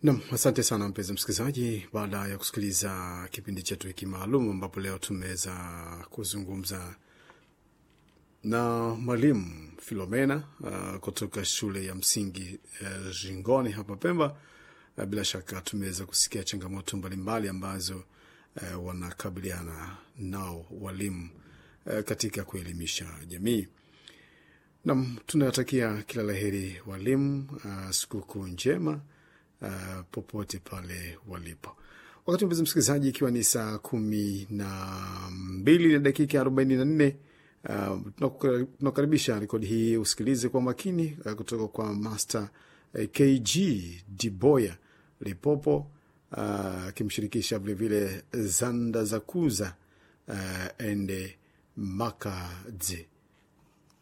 Nam, asante sana mpenzi msikilizaji. Baada ya kusikiliza kipindi chetu hiki maalum, ambapo leo tumeweza kuzungumza na mwalimu Filomena uh, kutoka shule ya msingi uh, Jingoni hapa Pemba. Uh, bila shaka tumeweza kusikia changamoto mbalimbali ambazo uh, wanakabiliana nao walimu uh, katika kuelimisha jamii. Nam, tunawatakia kila laheri walimu, uh, sikukuu njema uh, popote pale walipo. Wakati mpenzi msikilizaji, ikiwa ni saa kumi na mbili na dakika arobaini na nne uh, tunakaribisha rekodi hii usikilize kwa makini uh, kutoka kwa Master uh, KG Diboya Lipopo akimshirikisha uh, vilevile Zanda Zakuza uh, ende Makadze